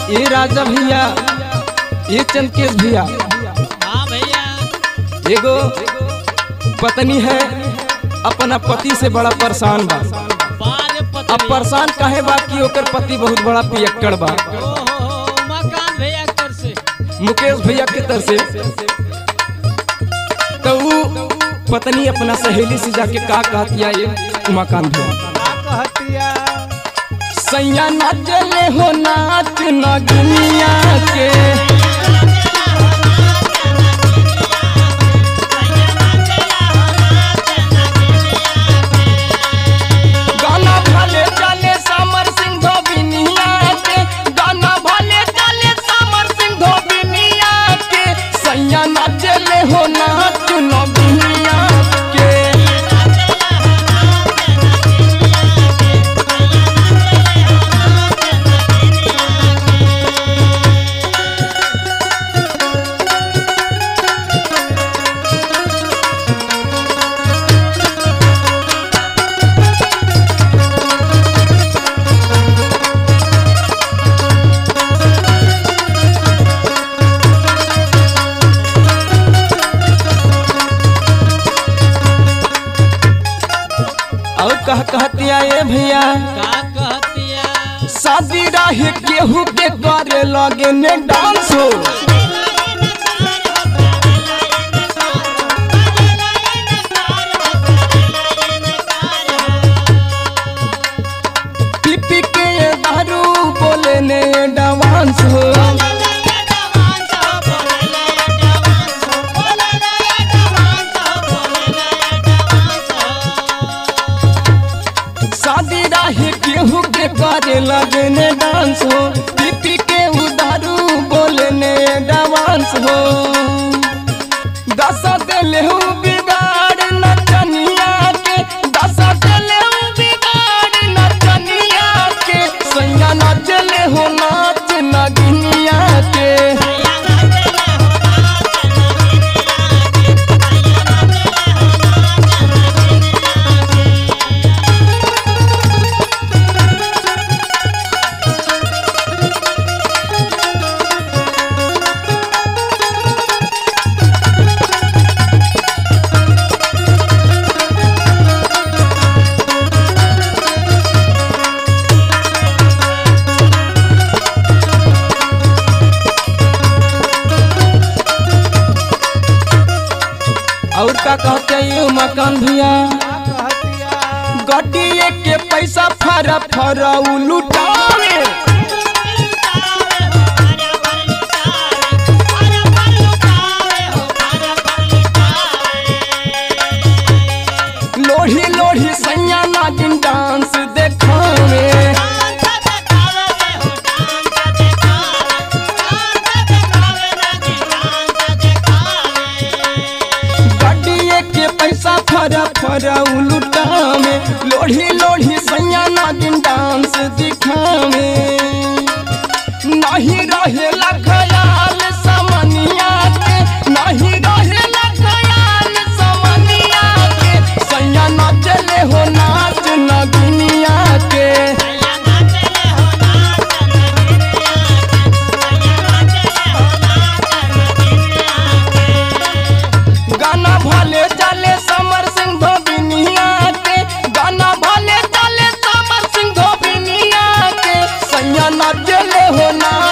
ये राजा भैया ये चंदकेश भैया हाँ भैया एगो पत्नी है अपना पति से बड़ा परेशान बा बारे अब पत्नी परेशान काहे बा कि ओकर पति बहुत बड़ा पियक्कड़ बा ओहो मकान भैया कर से मुकेश भैया के तरफ से तो ऊ पत्नी अपना सहेली से जाके का कहतिया ये उमाकांत भैया का कहतिया सैया नाचले हो नाच नगनिया के गाना भले चले समर सिंह धोबिनिया के गाना भले चले समर सिंह धोबिनिया के सैया नाचले हो नाच नगनिया के और कह कहतिया ए भैया का कहतिया शादी रहे केहू के करे लगे ने डांस हो पीपी के दारू बोले ने डांस हो शादी रहे केहू के करे लगे ने डांस हो पीपी के उ दारू बोले ने डांस हो दशा दिल हूँ बिगाड़ नचनिया के दशा दिल हूँ बिगाड़ नचनिया के सैया नचले हो नाच नगिनिया के और का कहते ये मकान भैया का कहतिया गड्डिए के पैसा फरा फरा उ लुटावे लोढ़ी लोढ़ी सैया नागिन डांस देखावे गड्डिए के पैसा फरा फरा उ लुटावे लोढ़ी लोढ़ी सैया नागिन डांस दिखावे नहीं रहेला खयाल समनिया के नहीं रहेला खयाल समनिया के सैया नाचले हो नाच नगिनिया के गाना भले चले समर सिंह धोबिनिया के गाना भले चले समर सिंह धोबिनिया के सैया नाचले हो नाच